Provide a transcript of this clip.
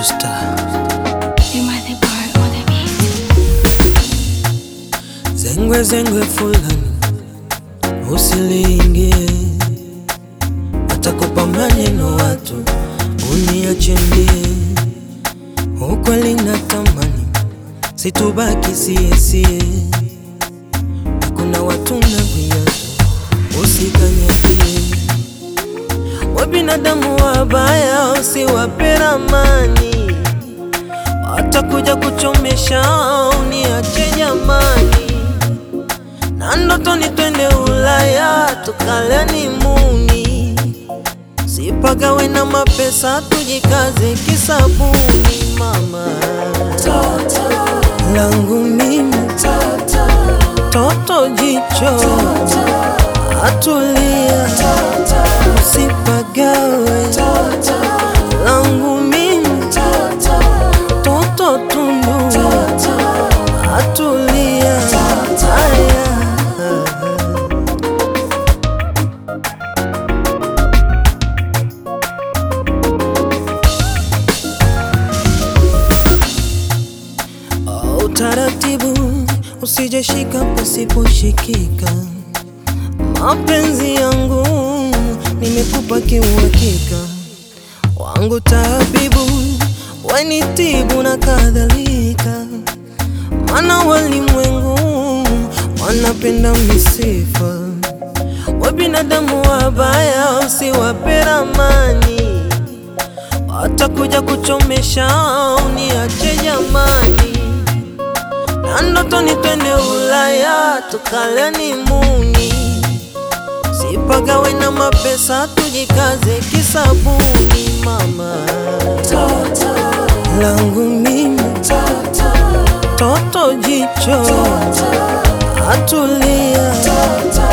to star. You might the part on the beat. Zengwe zengwe fulani usiliingie, watakupa maneno watu uniache mbie. Ukweli natamani situbaki siesie, kuna watu na viatu usikanyagie. Wa binadamu wabaya usiwape ramani, watakuja kuchomesha uniache jamani na ndotoni twende Ulaya tukaleni muni, sipagawe na mapesa tujikaze kisabuni. Mama langu mimi toto jicho atulia, usipagawe langu mimi toto tundu atulia aya Oh, utaratibu usijeshika pasiposhikika. Mapenzi yangu nimekupa kiuhakika, wangu tabibu wanitibu na kadhalika, mana walimwengu wanapenda misifa, wa binadamu wabaya usiwape ramani watakuja kuchomesha uniache jamani, na ndotoni twende Ulaya tukaleni muni, sipagawe na mapesa tujikaze kisabuni. Mama langu mimi toto jicho atulia